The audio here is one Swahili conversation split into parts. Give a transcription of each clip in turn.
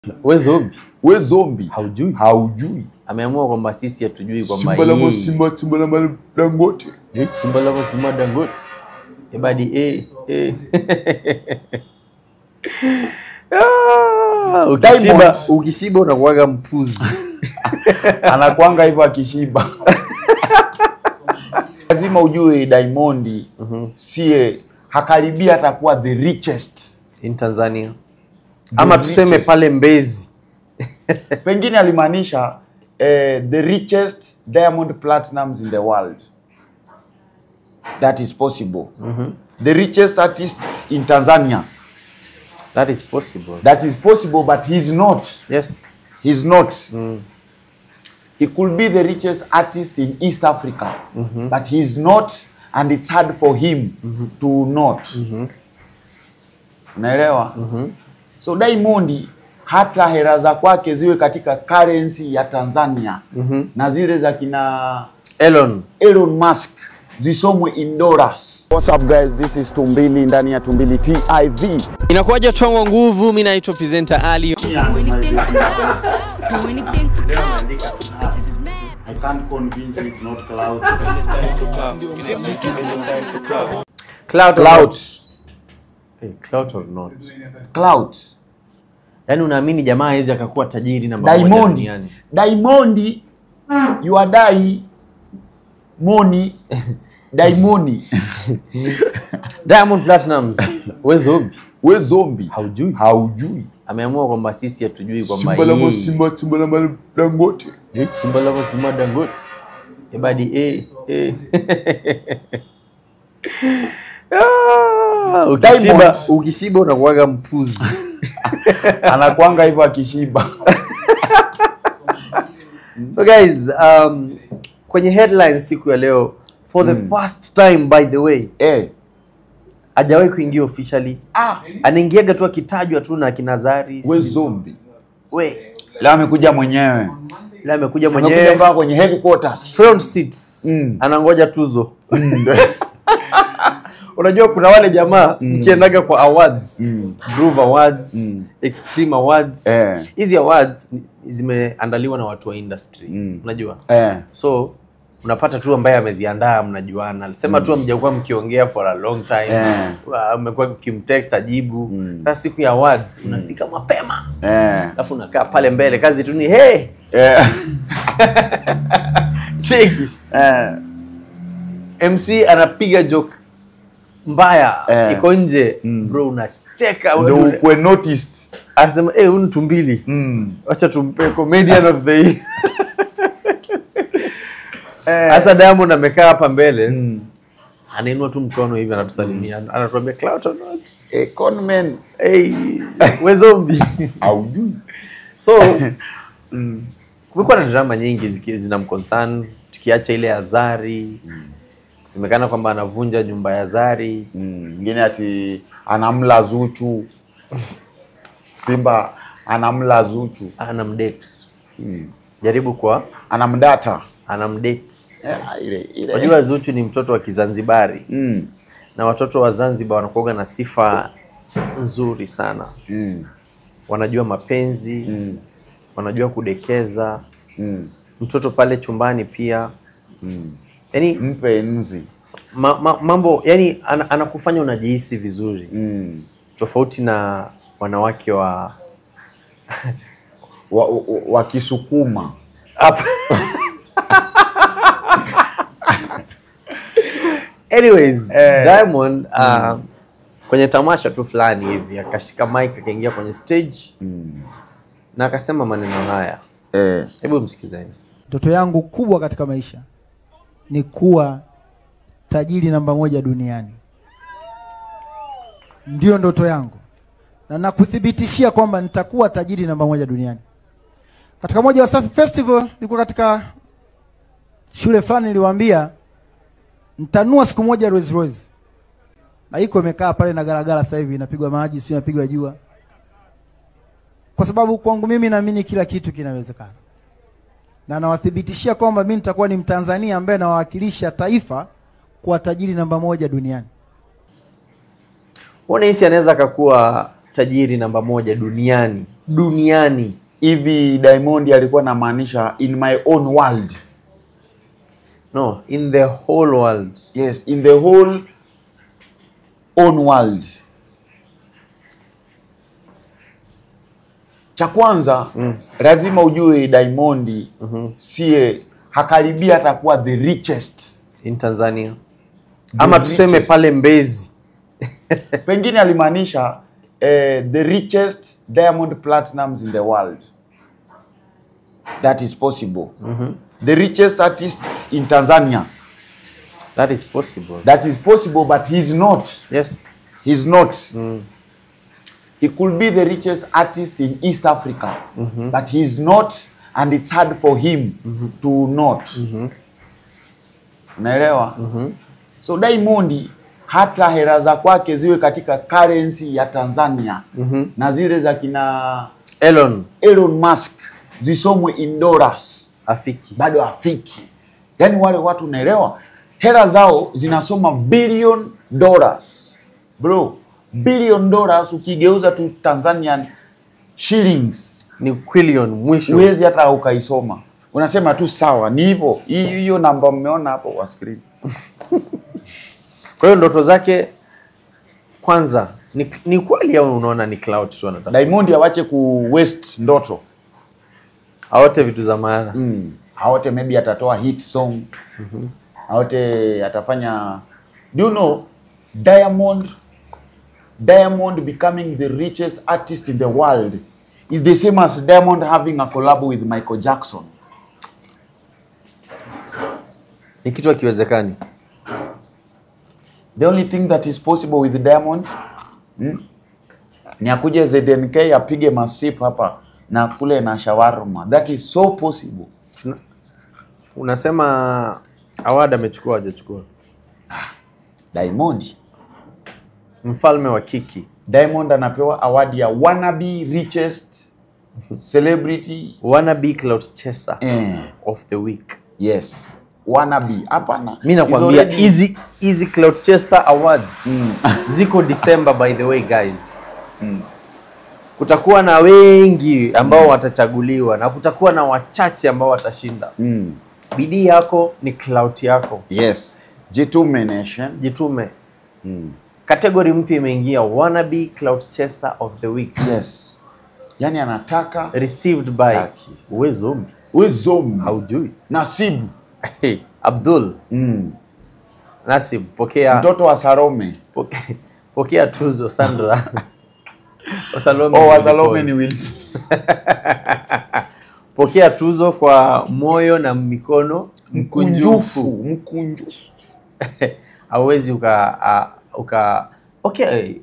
we zombi we zombi haujui haujui ameamua kwamba sisi hatujui kwamba simba la yeye- masimba simba la madangote Eh, simba la mazima dangote ebadi eh, eh. Ah, ukishiba Diamond. ukishiba unakuwaga mpuzi anakwanga hivyo akishiba lazima ujue Diamond sie hakaribia atakuwa the richest in tanzania ama The tuseme richest. pale mbezi pengine alimaanisha eh, the richest diamond platinums in the world that is possible the richest artist in tanzania that is possible that is possible but he's not yes he's not he could be the richest artist in east africa but he's not and it's hard for him to not unaelewa so diamond hata hela za kwake ziwe katika currency ya tanzania na zile za kina elon elon musk zisomwe in dollars What's up guys this is tumbili ndani ya tumbili tv inakuwaja twangwa nguvu mi naitwa presenter ali Do anything for love. Do anything for love. Bitches is mad. I can't convince you it's not cloud. cloud or Cloud. not. hey, cloud or not Cloud. yaani unaamini jamaa hawezi akakuwa tajiri namba moja Diamond. duniani Diamond. You are die. Money. Diamond. diamond platinums we zombi We zombi. haujui Haujui. ameamua kwamba sisi hatujui kwamba Simba la yeye- masimba, simba la madangote. Eh, simba la mazima dangote ebadi eh, eh. Ah, ukishiba Diamond. ukishiba unakuwaga mpuzi Anakwanga hivyo akishiba. so guys um, kwenye headlines siku ya leo for the first time by the way eh. hajawahi kuingia officially Ah, anaingiaga tu akitajwa tu na kinazari we zombi. we Leo amekuja mwenyewe. ila amekuja Amekuja mwenyewe mpaka kwenye headquarters. front seat Mm. anangoja tuzo unajua kuna wale jamaa mkiendaga kwa awards Groove awards extreme awards Eh. hizi awards ni- zimeandaliwa na watu wa industry unajua Eh. so unapata tu ambaye ameziandaa mnajuana sema tu amjakuwa mkiongea for a long time Eh. Wa- umekuwa ukimtext ajibu sasa siku ya awards unafika mapema Eh. alafu unakaa pale mbele kazi tu ni hey Eh. cheki Eh. mc anapiga joke mbaya Eh. iko nje bro unacheka Ndio wewe. ukwe noticed. anasema eh huyu ni tumbili Mm. wacha tumpe comedian of the year sasa diamond amekaa hapa mbele anainua tu mkono hivi anatusalimia anatuambia clout or not Eh, conman. hey we zombie Haujui. so mm, kumekuwa na drama nyingi ziki- zinamconcern tukiacha ile ya zari kusemekana kwamba anavunja nyumba ya zari Mm, Mwingine ati anamla Zuchu. Simba anamla Zuchu. anamdate jaribu kwa Anamdata. anamdate Eh, ile ile. unajua zuchu ni mtoto wa kizanzibari Mm. na watoto wa zanzibar wanakuaga na sifa nzuri sana Mm. wanajua mapenzi Mm. wanajua kudekeza Mm. mtoto pale chumbani pia Mm. yani Mpe nzi. ma, ma, mambo yani ana, anakufanya unajihisi vizuri Mm. tofauti na wanawake wa Wa- wa- Wakisukuma. Hapa. anyways Eh. diamond uh, kwenye tamasha tu fulani hivi akashika mic akaingia kwenye stage na akasema maneno haya Eh. hebu msikizeni Ndoto yangu kubwa katika maisha ni kuwa tajiri namba moja duniani. Ndiyo ndoto yangu, na nakuthibitishia kwamba nitakuwa tajiri namba moja duniani. Katika moja wa Wasafi Festival, nilikuwa katika shule fulani, niliwaambia nitanua siku moja Rolls Royce, na iko imekaa pale na garagara, sasa hivi inapigwa maji, sio inapigwa jua, kwa sababu kwangu mimi naamini kila kitu kinawezekana na nawathibitishia kwamba mimi nitakuwa ni Mtanzania ambaye nawakilisha taifa kuwa tajiri namba moja duniani. unahisi anaweza akakuwa tajiri namba moja duniani duniani hivi Diamond alikuwa anamaanisha in my own world no in the whole world yes in the whole own world cha kwanza mm. lazima ujue Diamond mm-hmm. sie hakaribia atakuwa the richest in tanzania ama tuseme richest. pale mbezi pengine alimaanisha eh, the richest diamond platinums in the world that is possible mm-hmm. the richest artist in tanzania that is possible that is possible but he's not yes he's not he could be the richest artist in east africa but he's not and it's hard for him to not unaelewa so diamond hata hela za kwake ziwe katika currency ya tanzania na zile za kina elon elon musk zisomwe in dollars afiki bado afiki yaani wale watu unaelewa hela zao zinasoma billion dollars bro billion dollars ukigeuza tu tanzanian shillings ni quillion mwisho huwezi hata ukaisoma unasema tu sawa ni hivyo Hii- hiyo namba mmeona hapo kwa screen kwa hiyo ndoto zake kwanza ni, ni kweli au unaona ni cloud tu anataka diamond awache ku waste ndoto aote vitu za maana mm. aote maybe atatoa hit song aote atafanya do you know diamond diamond becoming the richest artist in the world is the same as diamond having a collab with michael jackson ni kitu akiwezekani the only thing that is possible with diamond mm, ni akuje zdnk apige masip hapa na kule na shawarma that is so possible Tuna- unasema award amechukua hajachukua diamond mfalme wa kiki diamond anapewa award ya wannabe richest celebrity wannabe cloud chaser eh, of the week yes wannabe hapana mi nakwambia He's already- hizi hizi cloud chaser awards ziko december by the way guys kutakuwa na wengi ambao watachaguliwa na kutakuwa na wachache ambao watashinda mm. bidii yako ni clout yako yes jitume nation jitume mm. kategori mpya imeingia wannabe cloud chaser of the week yes yani anataka received by Taki. wezombi wezom haujui nasibu hey, abdul mm. nasib pokea mtoto wa sarome poke- pokea tuzo sandra Wasalome oh, ni wasalome mikono. ni will pokea tuzo kwa moyo na mikono mkunjufu mkunjufu mkunjufu hauwezi uka, a, uka okay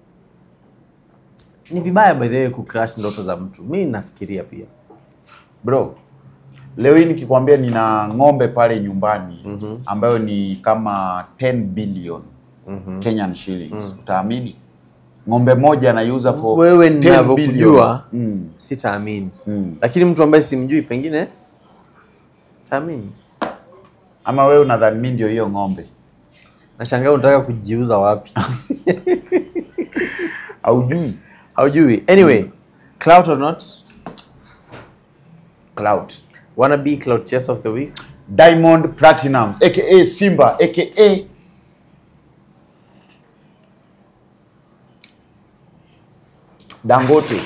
ni vibaya by the way kucrash ndoto za mtu mi nafikiria pia bro leo hii nikikwambia nina ng'ombe pale nyumbani mm-hmm. ambayo ni kama 10 billion mm-hmm. Kenyan shillings mm. utaamini ng'ombe moja anaiuza for wewe 10 ninavyokujua billion. mm. sitaamini Mm. lakini mtu ambaye simjui pengine taamini ama wewe unadhani mimi ndio hiyo ng'ombe nashangaa unataka kujiuza wapi haujui haujui anyway clout or not cloud wanna be cloud chase of the week diamond platinums aka simba aka dangote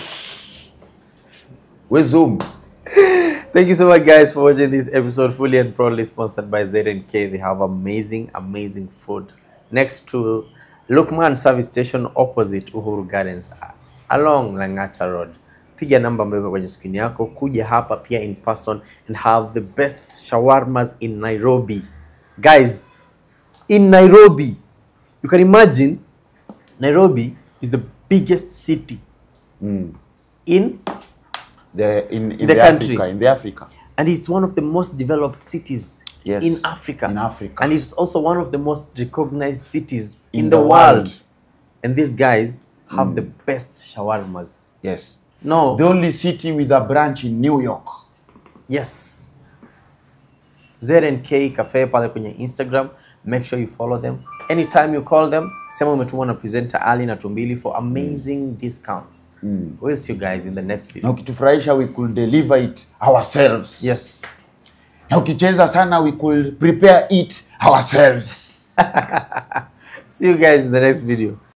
wezum Thank you so much, guys, for watching this episode fully and proudly sponsored by ZNK. They have amazing, amazing food next to Lukman Service Station opposite Uhuru Gardens along Langata Road. Piga namba ambayo iko kwenye screen yako, kuja hapa pia in person and have the best shawarmas in Nairobi. Guys, in Nairobi, you can imagine Nairobi is the biggest city in the in, in, the the, country. Africa in the Africa and it's one of the most developed cities Yes, in Africa. in Africa. And it's also one of the most recognized cities in, In the, the world. world. And these guys have the best shawarmas. yes No. the only city with a branch in New York yes. ZNK Cafe pale kwenye Instagram. Make sure you follow them. anytime you call them sema umetumwa na presenter ali na tumbili for amazing discounts we'll see you guys in the next na video ukitufurahisha we could deliver it ourselves yes na ukicheza sana we could prepare it ourselves see you guys in the next video